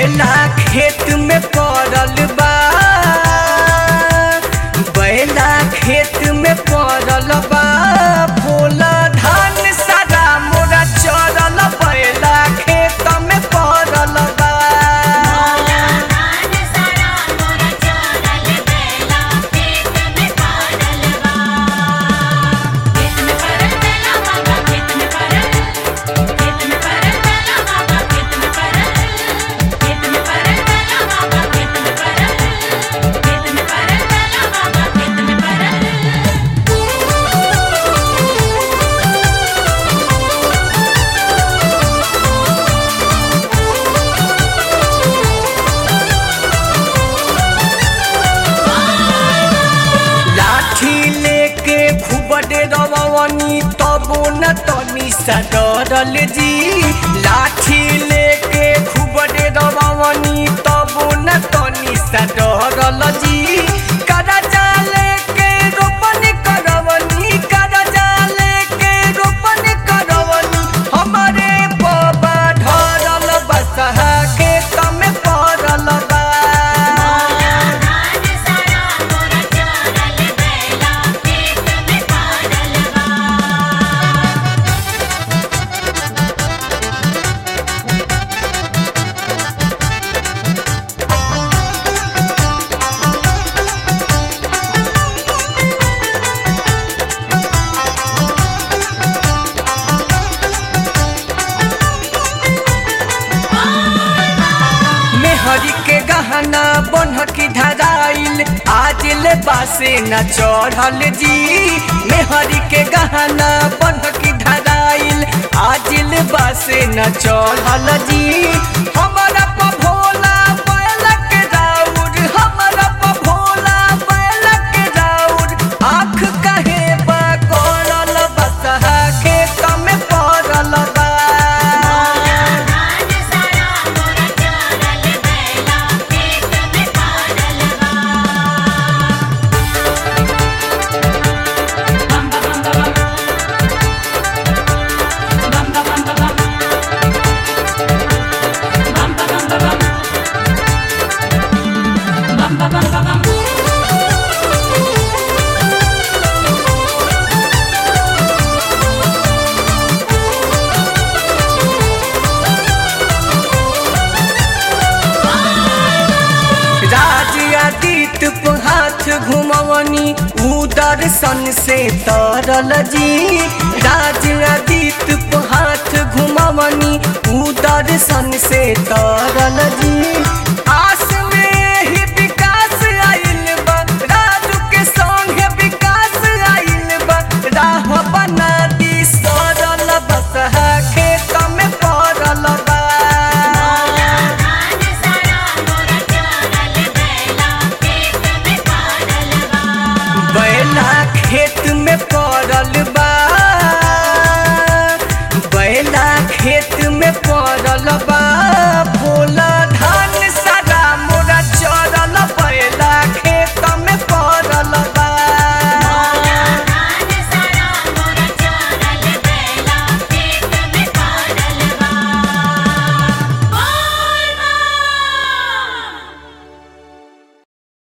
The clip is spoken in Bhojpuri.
बैला खेत में पड़ल बा बैला खेत में पड़ल बा भोला धान सारा मोरा चरल बैला खेत में पड़ल बा धान सारा मोरा चरल बेला खेत में पड़ल बा खेत में पड़ल बेला बाबा खेत में पड़ल खेत में पड़ल बेला बाबा खेत में पड़ल खेत में पड़ल बेला बाबा खेत में पड़ल खेत में पड़ल बेला बाबा खेत में पड़ल लाठी लेके खूब डरवनी तबो न तनी सा डरल जी लाठी लेके खूब डरवनी तबो न तनी सा डरल जी करजा लेके रोपन करवनी करजा लेके रोपन करवनी हमारे बाबा ढरल बसहा के तम पड़ल बा धान सारा मोरा चरल बेला खेत में पड़ल बा मेहरी के गहना बनहकी धराइल आज ले बासे न चढ़ल जी मेहरी के गहना बनहकी धराइल आज ले बासे न चढ़ल जी हमारा प भोला बैलक राउर हमारा प भोला बैलक राउर आँख कहे बा करल बसहा खेत में पड़ल बा धान सारा मोरा चरल बेला खेत में पड़ल बा बम बम बम बम बम बम बम बम बम बम बम बम बम राज आदित पे हाथ घुमवनी उदर सन से तरल जी राज आदित पे हाथ घुमवनी उदर सन से तरल जी